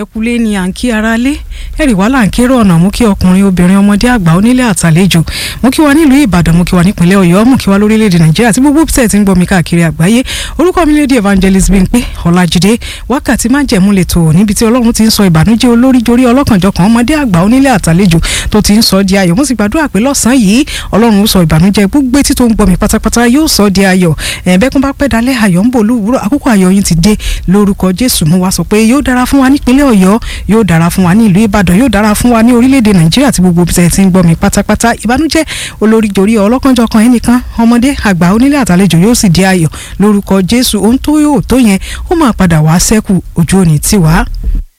ẹkúlé ni à ń kí ara lé ẹ̀rì wá là ń kéré ọ̀nà mú kí ọkùnrin obìnrin ọmọdé àgbà onílé àtàlejò mú kí wa nílùú ìbàdàn mú kí wa nípìnlẹ̀ ọ̀yọ́ mú kí wa lórílẹ̀‐èdè nàìjíríà àti gbogbo tẹ̀ tí ń gbọ́ mi káàkiri àgbáyé orúkọ mi lédi evangelist Bímpé ọlájídé wákàtí má jẹ̀mú lè tó níbi tí ọlọ́run ti ń sọ ìbànújẹ́ olórí jorí ọlọ́kànjọkàn ọmọdé àgbà onílé àtàlejò tó ti ń sọ di ayọ̀ mo sì gbàdúrà pé lọ́sàn-án yìí ọlọ́run ó sọ ìbànújẹ́ gbogbo etí tó ń gbọ́ mi pátápátá yóò sọ di ayọ̀ ẹ̀ẹ́dẹ́kùn bá pẹ́ dalẹ́ ayọ̀ ń bò lówùúrọ̀ àkókò ayọ̀ yín ti dé lórúkọ jésù mú wa sọ pé yóò dára fún wa nípínlẹ̀ ọ̀yọ́ yóò dára fún wa ní ìlú ìbàdàn yóò dára fún wa ní orílẹ̀-èdè nàìjíríà àti gbogbo ibi tí ń gbọ́ mi pátápátá ìbànújẹ́ olórí jorí ọlọ́kànjọkàn ẹnìkan ọmọdé àgbà onílé àtàlejò yóò sì di ayọ̀ lórúkọ jésù ohun tó yóò tó yẹn ó máa padà wá sẹ́kù ojú òní tiwa.